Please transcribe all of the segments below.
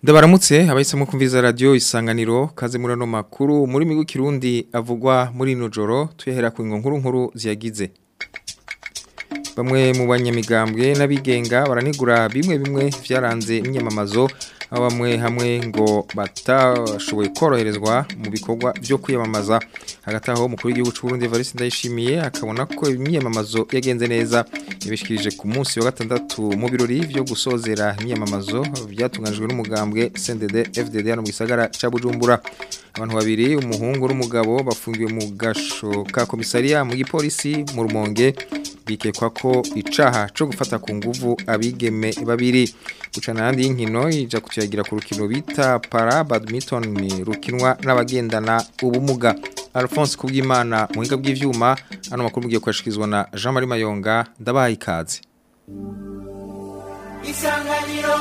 Ndabaramutse abahisemo kumviriza radio isanganiro kaze muri no makuru muri migu kirundi avugwa muri no joro tuyahera ku nkuru nkuru ziyagize Bamwe mu banyamigambwe n'abigenga baranigura bimwe bimwe vyaranze imyamamazo aho bamwe hamwe ngo batashoboye koroherezwa mu bikorwa byo kwiyamamaza hagati aho umukuru w'igihugu cy'u Burundi Evariste Ndayishimiye akabona ko imyamamazo yagenze neza yabishikirije ku munsi wa gatandatu mu birori byo gusozera imyamamazo byatunganijwe n'umugambwe CNDD FDD hano mu gisagara ca Bujumbura abantu babiri umuhungu n'umugabo bafungiwe mu gasho ka komisariya mu gipolisi mu rumonge bikekwa ko icaha co gufata ku nguvu abigeme babiri gucana handi y'inkino ija kutuyagira ku rukino bita para badminton rukinwa n'abagendana ubumuga Alphonse Kubwimana muhinga bw'ivyuma ano makuru mugiye kwashikizwa na Jean Marie Mayonga ndabahaye ikaze Isanganiro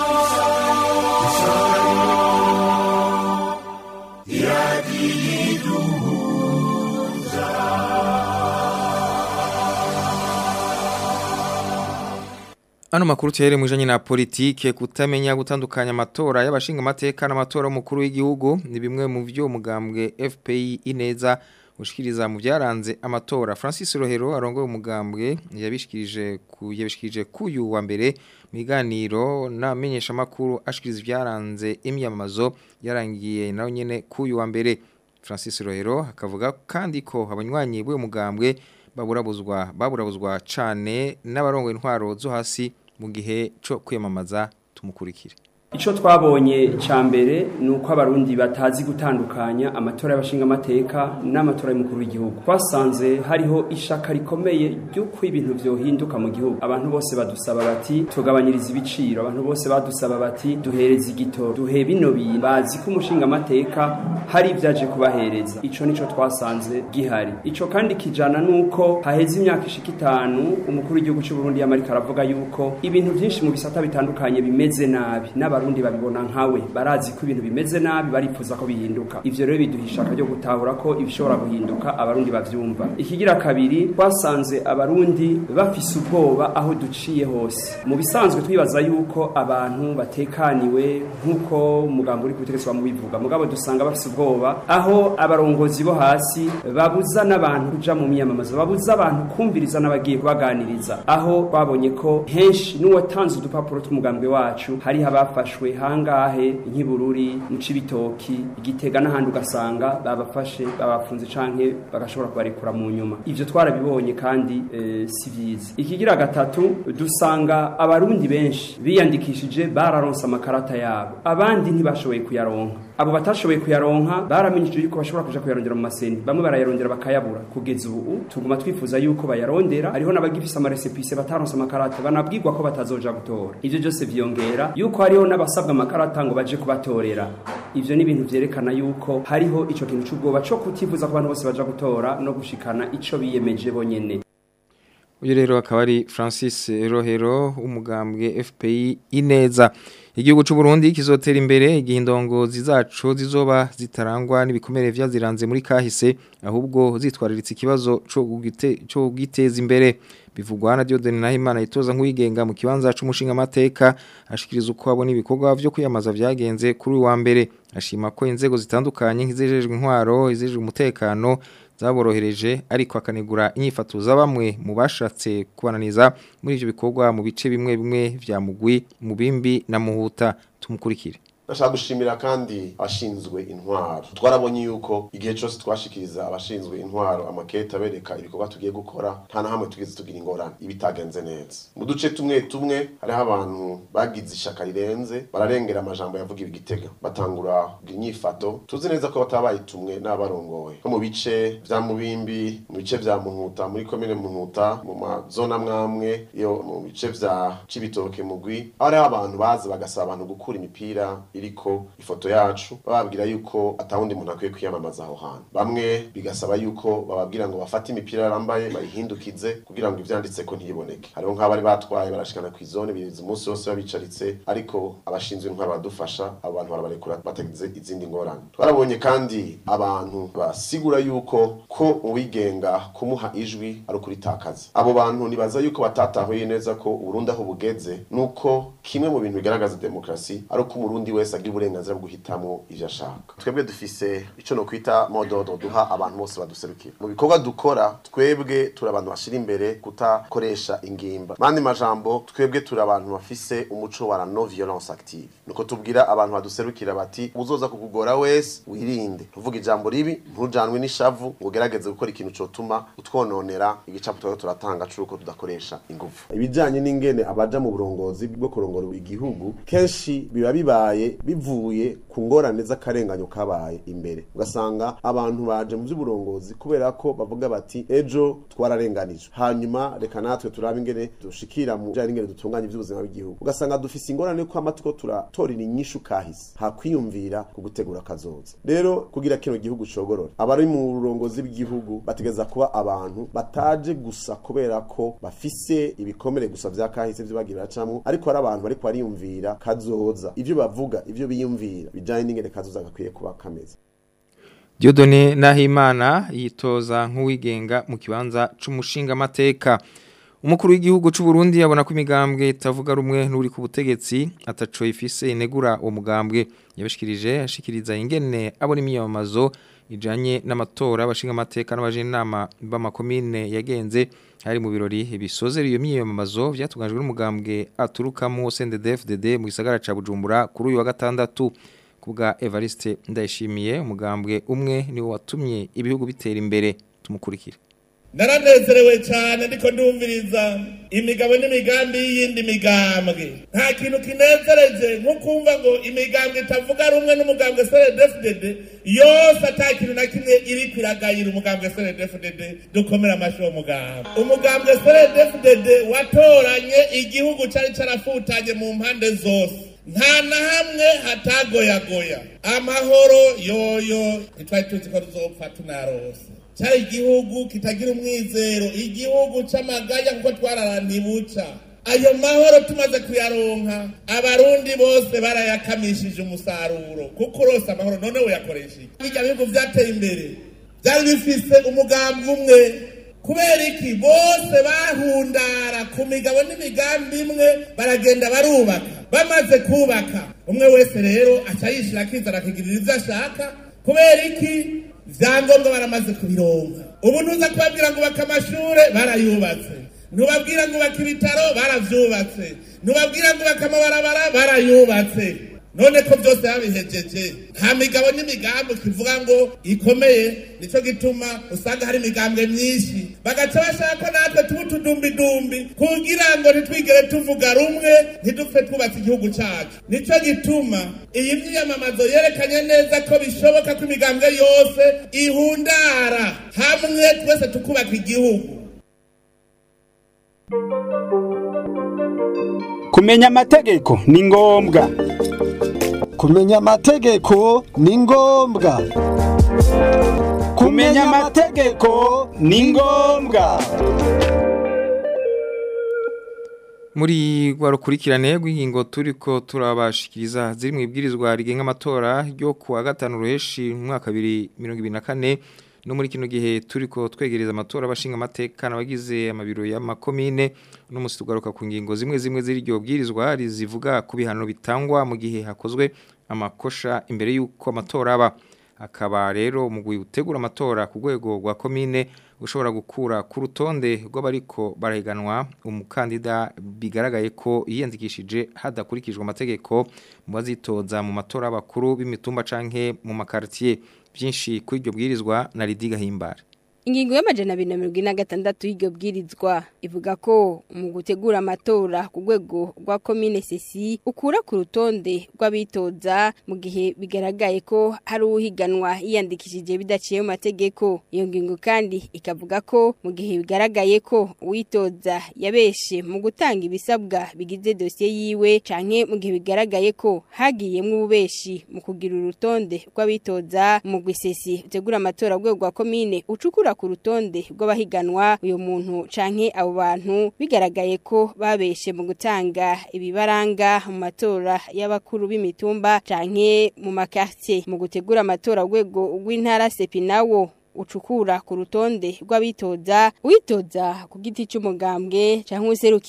Ano makuru tuhere mwijanye na politike kutamenya gutandukanya amatora y'abashinga amateka n'amatora y'umukuru w'igihugu ni bimwe mu vyo umugambwe FPI ineza ushikiriza mu byaranze amatora Francis Rohero arongoye umugambwe yabishikirije ku yabishikirije kuyu wa mbere miganiro namenyesha makuru ashikiriza ibyaranze imyamamazo yarangiye nayo nyene kuyu wa mbere Francis Rohero akavuga kandi ko abanywanyi b'uwo mugambwe baburabuzwa baburabuzwa cane n'abarongo intwaro zo hasi mu gihe cyo kwiyamamaza tumukurikire Ico twabonye ca mbere ni uko abarundi batazi gutandukanya amatora y'abashinga amateka n'amatora y'umukuru w'igihugu twasanze hariho ishaka rikomeye ry'uko ibintu vyohinduka mu gihugu abantu bose badusaba bati tugabanyiriza ibiciro abantu bose badusaba bati duhereze igitoro duhe bino bintu bazi ko umushinga amateka hari ibyaje kubahereza ico nico twasanze gihari ico kandi kijana nuko haheze imyaka ishika itanu umukuru w'igihugu cy'u Burundi yamarika aravuga yuko ibintu byinshi mu bisata bitandukanye bimeze nabi n'aba abarundi babibona nkawe barazi ko ibintu bimeze nabi barifuza ko bihinduka ivyo rero biduhisha ryo gutahura ko ibishobora guhinduka abarundi bavyumva ikigira kabiri twasanze abarundi bafise ubwoba aho duciye hose mu bisanzwe twibaza yuko abantu batekaniwe nk'uko umugambo uri kubutegetsi bamubivuga mugabo dusanga bafise ubwoba aho abarongozi bo hasi babuza n'abantu kuja mu myamamazo babuza abantu kumviriza n'abagiye kubaganiriza aho babonye ko henshi n'uwatanze udupapuro tw'umugambwe wacu hariho abafashe bafashwe hangahe nk'ibururi mu cibitoki igitega n'ahandi ugasanga babafashe babafunze canke bagashobora kubarekura mu nyuma ivyo twarabibonye kandi e, si vyiza ikigira gatatu dusanga abarundi benshi biyandikishije bararonse amakarata yabo abandi ntibashoboye kuyaronka abo batashoboye kuyaronka baramenyesheje yuko bashobora kuja kuyarondera mu maseni bamwe barayarondera bakayabura kugeza ubu tuguma twifuza yuko bayarondera hariho n'abagifise amaresepise bataronse amakarata banabwirwa ko batazoja gutora ivyo byose vyongera yuko hariho n'abasabwa amakarata ngo baje kubatorera ivyo ni ibintu vyerekana yuko hariho ico kintu c'ubwoba co kutifuza ko abantu bose baja gutora no gushikana ico biyemeje bonyene uyu rero akaba ari Francis Rohero umugambwe FPI ineza igihugu cy'u Burundi kizotera imbere igihe indongozi zacu zizoba zitarangwa n'ibikomere vyaziranze muri kahise ahubwo zitwariritse ikibazo cyo giteza imbere bivugwa na Diodene Nahimana itoza nk'uwigenga mu kibanza c'umushinga amateka ashikiriza uko abona ibikorwa vyo kwiyamaza vyagenze kuri wa mbere ashima ko inzego zitandukanye nk'izejejwe intwaro izejejwe umutekano zaborohereje ariko akanegura inyifato za bamwe mu bashatse kubananiza muri ivyo bikorwa mu bice bimwe bimwe vya mugwi mubimbi na muhuta tumukurikire Ndashaka gushimira kandi abashinzwe intwaro. Twarabonye yuko igihe cyose twashikiriza abashinzwe intwaro amakete abereka ibikorwa tugiye gukora nta na hamwe tugeze tugira ingorane ibitagenze neza. Mu duce tumwe tumwe hariho abantu bagize ishaka rirenze bararengera amajambo yavuga ibigitega batangura kugira inyifato tuzi neza ko batabaye tumwe n'abarongoye nko mu bice vya mubimbi mu bice vya muhuta muri komine muhuta mu mazona mwamwe iyo mu bice vya cibitoke mugwi hariho abantu baza bagasaba abantu gukura imipira iriko ifoto yacu bababwira yuko atawundi muntu akwiye kwiyamamaza aho hantu bamwe bigasaba yuko bababwira ngo bafate imipira yarambaye bayihindukize kugira ngo ivyanditse ko ntiboneke hariho nk'abari batwaye barashikana ku izone birinze umunsi wose babicaritse ariko abashinzwe intwaro badufasha abo bantu barabarekura batagize izindi ngorane twarabonye kandi abantu basigura yuko ko uwigenga kumuha ijwi ari ukuritakaza abo bantu nibaza yuko batatahuye neza ko uburundi aho bugeze nuko kimwe mu bintu bigaragaza demokarasi ari uko umurundi wese wese agira uburenganzira bwo guhitamo ivyo ashaka twebwe dufise ico no kwita mododo duha abantu bose baduserukira mu bikorwa dukora twebwe turi abantu bashira imbere kutakoresha ingimba mandi majambo twebwe turi abantu bafise umuco wa la no violence active nuko tubwira abantu baduserukira bati uzoza kukugora wese wirinde tuvuga ijambo ribi ntujanwe n'ishavu ngo ugerageze gukora ikintu cotuma utwononera igicapo twari turatanga cuko tudakoresha ingufu ibijanye n'ingene abaja mu burongozi bwo kurongora igihugu kenshi biba bibaye bivuye ku ngorane z'akarenganyo kabaye imbere ugasanga abantu baje mu by'uburongozi kubera ko bavuga bati ejo twararenganijwe hanyuma reka natwe turabe ingene dushikira mu bijanye n'ingene dutunganya ivy'ubuzima bw'igihugu ugasanga dufise ingorane ko amatiko turatorera inyishu kahise hakwiyumvira ku gutegura kazoza rero kugira kino gihugu cogorora abari mu burongozi bw'igihugu bategeza kuba abantu bataje gusa kubera ko bafise ibikomere gusa vya kahise vyo bagira bacamwo ariko ari abantu bariko bariyumvira kazoza ivyo bavuga ivyo biyumvira bijanye n'ingene kazoza gakwiye kuba kameze Diodone Nahimana yitoza nk'uwigenga mu kibanza c'umushinga mateka Umukuru w'igihugu c'u Burundi abona ko imigambwe itavuga rumwe n'uri ku butegetsi ataco ifise inegura uwo mugambwe yabashikirije ashikiriza ingene abona imiyamamazo ijanye n'amatora abashinga amateka n'abajenama b'amakomine yagenze hari mu birori bisozera iyo miyamamazo vyatungajwe n'umugambwe aturukamo CNDD-FDD mu gisagara ca Bujumbura kuri uyu wa gatandatu kubwa Evariste Ndayishimiye umugambwe umwe niwo watumye ibihugu bitera imbere tumukurikira naranezerewe cyane ndiko ndumviriza imigabo n'imigambi y'iyindi migambwe nta kintu kinezereje nko kumva ngo imigambwe itavuga rumwe n'umugambwe seredefudede yose ata kintu na kimwe iri kwiragayira umugambwe seredefudede dukomera amashyi uwo mugambwe umugambwe seredefudede watoranye igihugu cyari carafutanye mu mpande zose nta na hamwe hatagoyagoya amahoro yoyo ntitwari tuzi ko tuzopfa tunarose cyari igihugu kitagira umwizero igihugu c'amaganya kuko twararantibuca ayo mahoro tumaze kuyaronka abarundi bose barayakamishije umusaruro kuko urose amahoro none uyakoresha iki bijya bihugu vyateye imbere byari bifise umugambi umwe kubera iki bose bahundara ku migabo n'imigambi imwe baragenda barubaka bamaze kubaka umwe wese rero aca yishira akizana akigirira ivyo ashaka kubera iki vyangombwa baramaze kubironka ubu ntuza kubabwira ngo ubaka amashure barayubatse ntubabwira ngo ubaka ibitaro baravyubatse ntubabwira ngo ubaka amabarabara barayubatse none ko byose babihejeje nta migabo n'imigambi kivuga ngo ikomeye nicyo gituma usanga hari imigambwe myinshi bagaca bashaka ko natwe tuba utudumbidumbi kugira ngo ntitwigere tuvuga rumwe ntidupfe twubatse igihugu cyacu nicyo gituma iyi myiyamamazo yerekanye neza ko bishoboka ko imigambwe yose ihundara hamwe twese tukubaka igihugu kumenya amategeko ni ngombwa kumenya amategeko ni ngombwa kumenya amategeko ni ngombwa muri rwa rukurikirane rw'ingingo turiko turabashikiriza ziri mu ibwirizwa rigenga amatora ryo ku wa gatanu ruheshi mu mwaka bibiri mirongo ibiri na kane no muri kino gihe turiko twegereza amatora abashinga amateka n'abagize amabiro y'amakomine no musi tugaruka ku ngingo zimwe zimwe z'iryo bwirizwa rizivuga ku bihano bitangwa mu gihe hakozwe amakosha imbere y'uko amatora aba akaba rero umugwi utegura amatora ku rwego rwa komine ushobora gukura ku rutonde rw'abariko barahiganwa umukandida bigaragaye ko yiyandikishije hadakurikijwe amategeko mu bazitoza mu matora y'abakuru b'imitumba canke mu makartier byinshi kuri iryo bwirizwa na Lidiga Himbara Ingingo y'amajana abiri na mirongo ine na gatandatu y'iryo bwirizwa ivuga ko mu gutegura amatora ku rwego rwa komine sesi ukura ku rutonde rw'abitoza mu gihe bigaragaye ko hari uhiganwa yiyandikishije bidaciye mu mategeko iyo ngingo kandi ikavuga ko mu gihe bigaragaye ko uwitoza yabeshe mu gutanga ibisabwa bigize dosiye yiwe canke mu gihe bigaragaye ko hagiyemwo ububeshi mu kugira urutonde rw'abitoza mu gwisesi utegura amatora ku rwego rwa komine ucukura ku rutonde rw'abahiganwa uyu muntu canke abo bantu bigaragaye ko babeshe mu gutanga ibibaranga mu matora y'abakuru b'imitumba canke mu makartie mu gutegura amatora rwego rw'intara sepinawo ucukura ku rutonde rw'abitoza witoza ku giti cy'umugambwe cyangwa userukira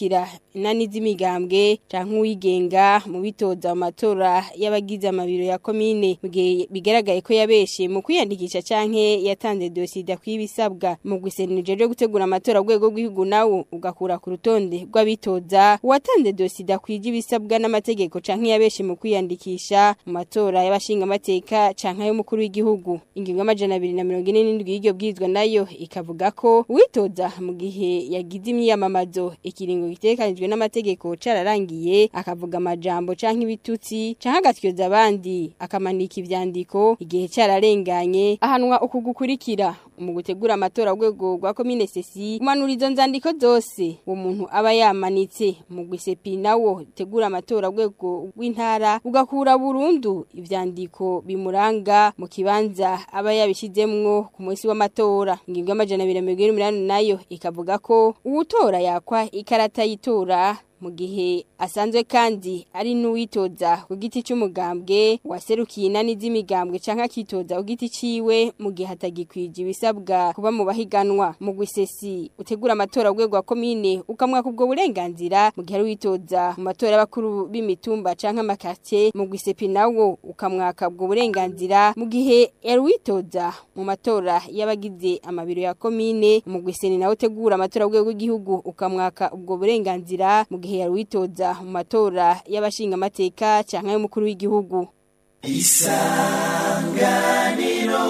inani z'imigambwe canke uwigenga mu bitoza mu matora y'abagize amabiro ya komine mu gihe bigaragaye ko yabeshe mu kwiyandikisha canke yatanze dosida kw'ibisabwa mu gusenije ryo gutegura amatora rwego rw'igihugu nawo ugakura ku rutonde rw'abitoza uwatanze dosida kwije ibisabwa n'amategeko canke yabeshe mu kwiyandikisha mu matora y'abashinga amateka canke y'umukuru w'igihugu ingingo y'amajana 247 y'iryo bwizwa nayo ikavuga ko uwitoza mu gihe yagize imyiyamamazo ikiringo gitekanijwe n'amategeko cararangiye akavuga amajambo canke ibitutsi canke agatyoza abandi akamanika ivyandiko igihe cararenganye ahanwa uku gukurikira mu gutegura amatora rwego rwa komine sesi umanura izo nzandiko zose uwo muntu aba yamanitse mu gwisepi nawo tegura amatora rwego rw'intara ugakura burundu ivyandiko bimuranga mu kibanza aba yabishizemwo ku munsi w'amatora ingingo y'amajana 280 nayo ikavuga ko uwutora yakwa ikarata yitora mu gihe asanzwe kandi ari n'uwitoza ku giti cy'umugambwe waserukiye inani z'imigambwe canke akitoza ku giti ciwe mu gihe atagikwije ibisabwa kuba mu bahiganwa mu gwisesi utegura amatora rwego wa komine ukamwaka ubwo burenganzira mu gihe ari witoza mu matora y'abakuru b'imitumba canke amakartie mu gwisepi nawo ukamwaka ubwo burenganzira mu gihe yari witoza mu matora y'abagize amabiro ya komine mu gwiseni nawo utegura amatora rwego rw'igihugu ukamwaka ubwo burenganzira mu gihe gihe yari witoza mu matora y'abashinga amateka canke y'umukuru w'igihugu isanganiro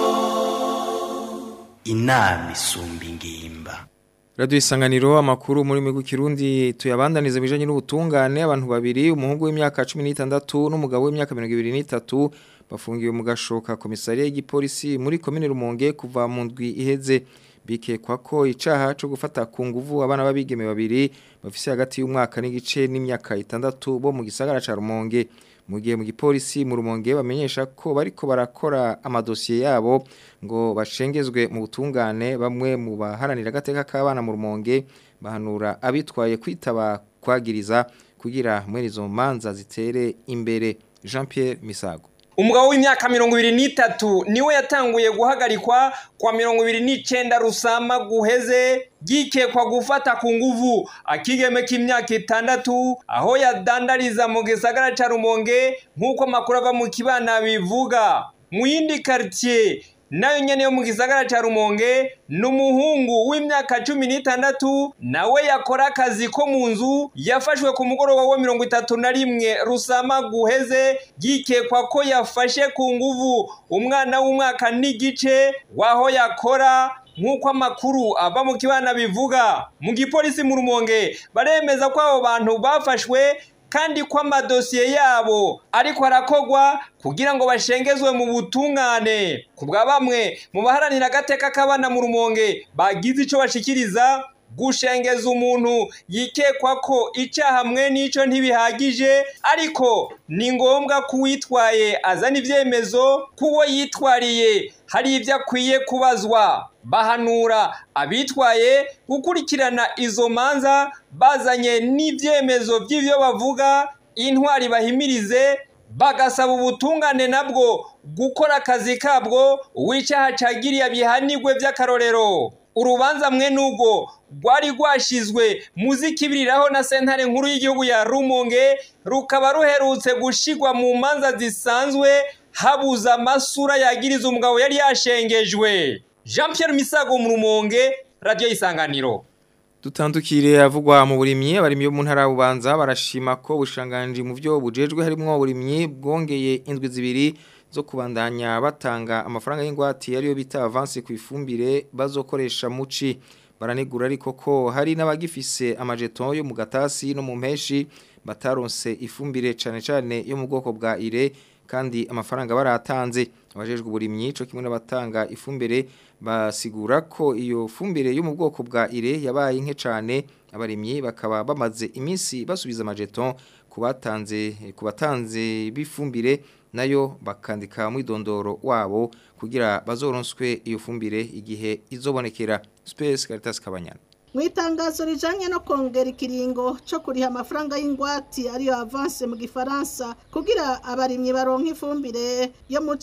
inama isumba ingimba Radio isanganiro amakuru muri migu kirundi tuyabandaniza bijanye n'ubutungane abantu babiri umuhungu w'imyaka 16 n'umugabo w'imyaka 23 bafungiwe mu gashoka komisariya y'igipolisi muri komine Rumonge kuva mu ndwi iheze bikekwa ko icaha cyo gufata ku nguvu abana babigeme babiri bafise hagati y'umwaka n'igice n'imyaka itandatu bo mu gisagara ca Rumonge mu gihe mu gipolisi mu Rumonge bamenyesha ko bariko barakora amadosiye yabo ngo bashengezwe mu butungane bamwe mu baharanira agateka k'abana mu Rumonge bahanura abitwaye kwitaba kwagiriza kugira mwene izo manza zitere imbere Jean Pierre Misago umugabo w'imyaka mirongo ibiri n'itatu niwe yatanguye guhagarikwa kwa mirongo ibiri n'icenda rusama guheze gikekwa gufata ku nguvu akigeme k'imyaka itandatu aho yadandariza mu gisagara ca rumonge nk'uko amakuru ava mu kibana bivuga mu yindi quartier nayo nyene yo mu gisagara ca rumonge ni umuhungu w'imyaka cumi n'itandatu nawe yakora akazi ko mu nzu yafashwe ku mugoroba wa mirongo itatu na rimwe rusama guheze yikekwa ko yafashe ku nguvu umwana w'umwaka n'igice w'aho yakora nk'uko amakuru ava mu kibana bivuga mu gipolisi mu rumonge baremeza ko abo bantu bafashwe kandi ko amadosiye yabo ariko arakogwa kugira ngo bashengezwe mu butungane ku bwa bamwe mu baharanira agateka k'abana mu rumonge bagize icyo bashikiriza gushengeza umuntu yikekwa ko icyaha mwe n'icyo ntibihagije ariko ni ngombwa ko uwitwaye azana ibyemezo k'uwo yitwariye hari ibyo akwiye kubazwa bahanura abitwaye gukurikirana izo manza bazanye n'ibyemezo by'ibyo bavuga intwari bahimirize bagasaba ubutungane nabwo gukora akazi kabwo uw'icyaha cagiriye bihanigwe by'akarorero urubanza mwe n'ubwo rwari rwashizwe muzikibiriraho na sentare nkuru y'igihugu ya rumonge rukaba ruherutse gushigwa mu manza zisanzwe habuze amasura yagiriza umugabo yari yashengejwe jean Pierre misago mu rumonge radiyo isanganiro dutandukire avugwa mu burimyi abarimyi bo mu ntara bubanza barashima ko bushanganje mu byo bujejwe harimo uburimyi bwongeye indwi zibiri zo kubandanya batanga amafaranga y'ingwate ariyo bita avance ku ifumbire bazokoresha muci baranegura ariko ko hari n'abagifise amajeton yo mu gatasi no mu mpeshi bataronse ifumbire cane cane yo mu bwoko bwa ire kandi amafaranga baratanze abajejwe uburimyi cyo kimwe n'abatanga ifumbire basigura ko iyo fumbire yo mu bwoko bwa ire yabaye nke cyane abarimyi bakaba bamaze iminsi basubiza amajeton kubatanze kubatanze bifumbire nayo bakandika mu idondoro wabo kugira bazoronswe iyo fumbire igihe izobonekera Space Caritas Kabanyana mu itangazo rijanye no kongera ikiringo cyo kuriha amafaranga y'ingwati ariyo avance mu gifaransa kugira abarimyi baronka ifumbire yo muci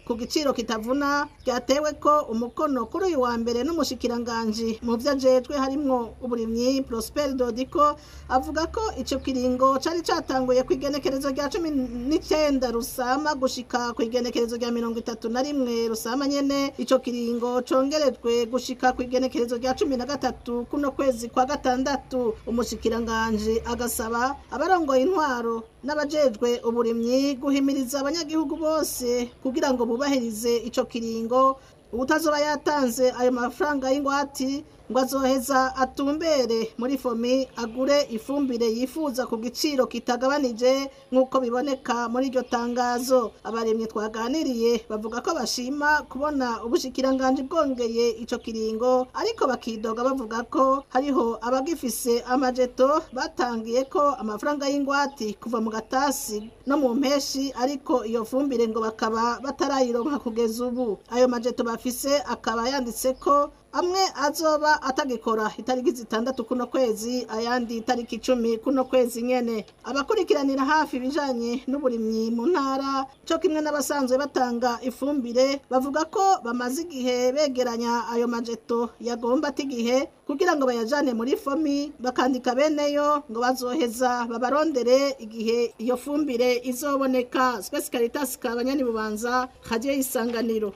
ku giciro kitavuna ryatewe ko umukono kuri uyu wa mbere n'umushikiranganji mu vyo ajejwe harimwo uburimyi Prosper Dodiko avuga ko ico kiringo cari catanguye ku igenekerezo rya cumi n'icenda rusama gushika ku igenekerezo rya mirongo itatu na rimwe rusama nyene ico kiringo congerejwe gushika ku igenekerezo rya cumi na gatatu kuno kwezi kwa gatandatu umushikiranganji agasaba abarongoye intwaro n'abajejwe uburimyi guhimiriza abanyagihugu bose kugira ngo bubahirize ico kiringo ubutazoba yatanze ayo mafaranga y'ingwati ngo azoheza atumbere muri fomi agure ifumbire yifuza ku giciro kitagabanije nk'uko biboneka muri iryo tangazo abaremye twaganiriye bavuga ko bashima kubona ubushikiranganji bwongeye ico kiringo ariko bakidoga bavuga ko hariho abagifise amajeto batangiye ko amafaranga y'ingwati kuva mu gatasi no mu mpeshi ariko iyo fumbire ngo bakaba batarayironka kugeza ubu ayo majeto bafise akaba yanditse ko amwe azoba atagikora itariki zitandatu kuno kwezi ayandi itariki icumi kuno kwezi nyene abakurikiranira hafi ibijanye n'uburimyi mu ntara co kimwe n'abasanzwe batanga ifumbire bavuga ko bamaze igihe begeranya ayo majeto yagomba ati igihe kugira ngo bayajane muri fomi bakandika beneyo ngo bazoheza babarondere igihe iyo fumbire izoboneka Space Caritas kabanyani bubanza radio isanganiro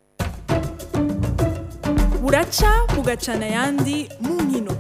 buraca bugacana ayandi mu nkino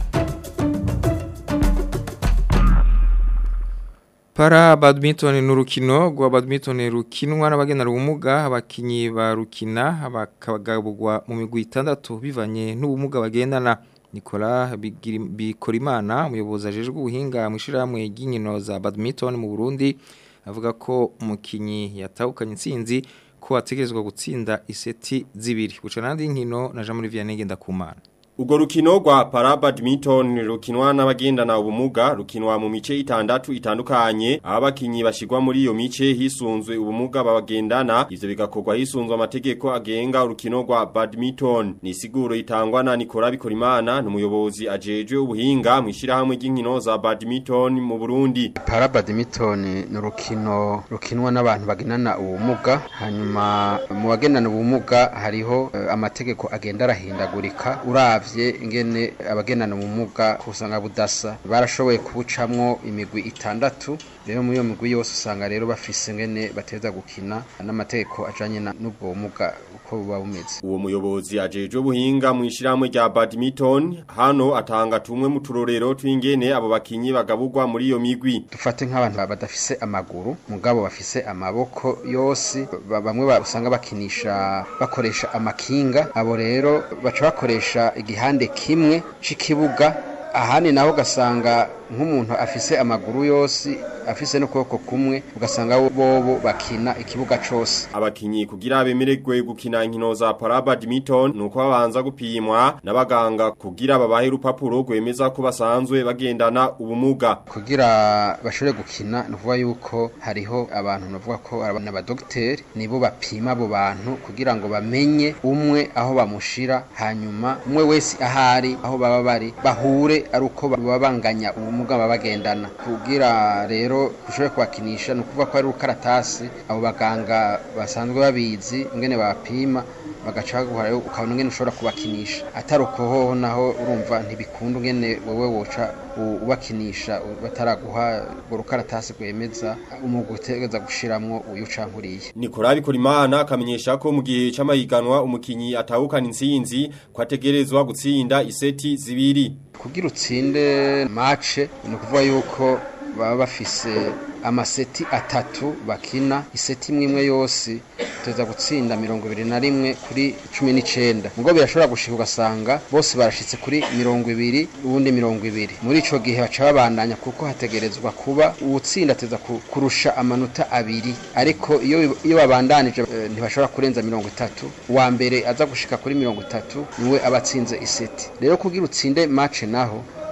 Para badminton ni urukino rwa badminton rukinwa n'abagenera ubumuga abakinyi barukina bakabagabugwa mu migwi itandatu bivanye n'ubumuga bagendana Nicola Bikorimana umuyobozi ajejwe ubuhinga mu ishyirahamwe ry'inkino za badminton mu Burundi avuga ko umukinyi yatahukanye intsinzi ko ategerezwa gutsinda iseti zibiri guca nandi nkino na Jean Marie Vianney Ngendakumana Ugo rukino rwa para badminton rukinwa n'abagendana ubumuga rukinwa mu mice itandatu itandukanye abakinyi bashigwa muri iyo mice hisunzwe ubumuga babagendana ivyo bigakorwa hisunzwe amategeko agenga urukino rwa badminton ni siguro itangwa na Nicola Bikorimana n'umuyobozi ajejwe ubuhinga mu ishirahamwe ry'inkino za badminton mu Burundi para badminton ni urukino rukinwa n'abantu bagendana ubumuga hanyuma mu bagendana ubumuga hariho uh, amategeko agenda arahindagurika uravye ingene abagendana ubumuga kusanga budasa barashoboye kubucamwo imigwi itandatu rero muri iyo migwi yose usanga rero bafise ngene bateza gukina n'amategeko ajanye n'ubwo bumuga uko buba bumeze uwo muyobozi ajejwe ubuhinga mu ishyirahamwe rya badminton hano atanga tumwe mu turorero tw'ingene abo bakinyi bagaburwa muri iyo migwi dufate nk'abantu badafise amaguru mugabo bafise amaboko yose bamwe usanga bakinisha bakoresha amakinga abo rero baca bakoresha igihande kimwe c'ikibuga ahandi naho ugasanga nk'umuntu afise amaguru yose afise n'ukuboko kumwe ugasanga bobo bakina ikibuga cose abakinyi kugira bemererwe gukina inkino za para badminton nuko babanza gupimwa n'abaganga kugira babahe urupapuro rwemeza ko basanzwe bagendana ubumuga kugira bashobore gukina ni ukuvuga yuko hariho abantu bavuga ko ari abadogiteri nibo bapima abo bantu kugira ngo bamenye umwe aho bamushira hanyuma umwe wese ahari aho baba bari bahure ari uko baba banganya ubumuga baba bagendana kugira rero ushobore kubakinisha ni ukuvuga ko ari urukaratasi abo baganga basanzwe babizi ingene bapima bagaca baguha ukabona ingene ushobora kubakinisha atari uko hoho naho urumva ntibikunda ingene wowe woca ubakinisha bataraguha urwo rukaratasi rwemeza umwuga utegereza gushiramwo uyu cankuriye Nicola Bikorimana akamenyesha ko mu gihe c'amahiganwa umukinyi atahukana intsinzi ko ategerezwa gutsinda iseti zibiri kugira utsinde match ni ukuvuga yuko baba bafise amaseti atatu bakina iseti imwe imwe yose tuza gutsinda mirongo ibiri na rimwe kuri cumi n'icenda mugo birashobora gushika ugasanga bose barashitse kuri mirongo ibiri uwundi mirongo ibiri muri ico gihe baca babandanya kuko hategerezwa kuba uwutsinda ateza kurusha amanota abiri ariko iyo iyo babandanije e, ntibashobora kurenza mirongo itatu uwa mbere aza gushika kuri mirongo itatu niwe aba atsinze iseti rero kugira utsinde match naho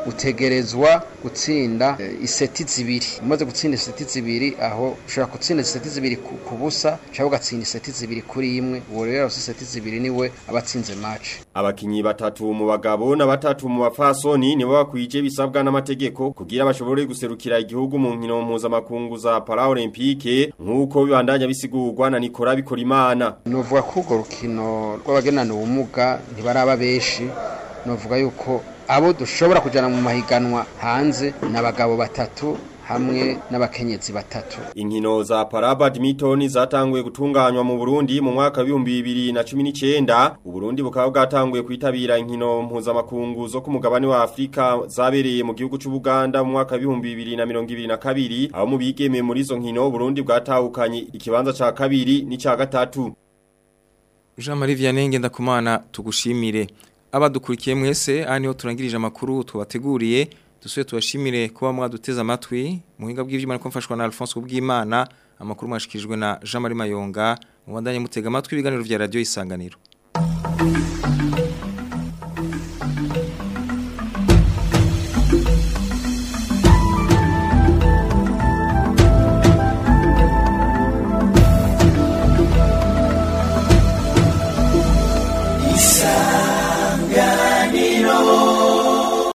utegerezwa gutsinda eh, iseti zibiri umaze gutsinda iseti zibiri aho ushobora gutsinda iseti zibiri ku ku busa cyangwa ugatsinda iseti zibiri kuri imwe uwo rero yarose iseti zibiri niwe aba atsinze match Abakinyi batatu mu bagabo na batatu mu bafasoni nibo bakwije bisabwa n'amategeko kugira bashobore guserukira igihugu mu nkino mpuzamakungu za Paralympique nk'uko bibandanya bisigurwa na Nicola Bikorimana. novuga ko urwo rukino rw'abagenana ubumuga ntibaraba benshi novuga yuko abo dushobora kujyana mu mahiganwa hanze ni abagabo batatu hamwe n'abakenyezi batatu Inkino za Parabadminton zatanguye gutunganywa mu Burundi mu mwaka wa 2019 Uburundi bukaba bwatanguye kwitabira inkino mpuzamakungu zo ku mugabane wa Afrika zabereye mu gihugu cy'u Buganda mu mwaka wa 2022 aho mu bigeme muri izo nkino Burundi bwatahukanye ikibanza ca kabiri n'ica gatatu Jean Marie Vianney ndakumana tugushimire abadukurikiye mwese aha niho turangirije amakuru tubateguriye dusuye tubashimire kuba mwaduteze amatwi muhinga bw'ivyuma ko mfashwa na Alphonse Kubwimana amakuru mwashikirijwe na Jean Marie Mayonga mubandanye mutega amatwi ibiganiro vya radio isanganiro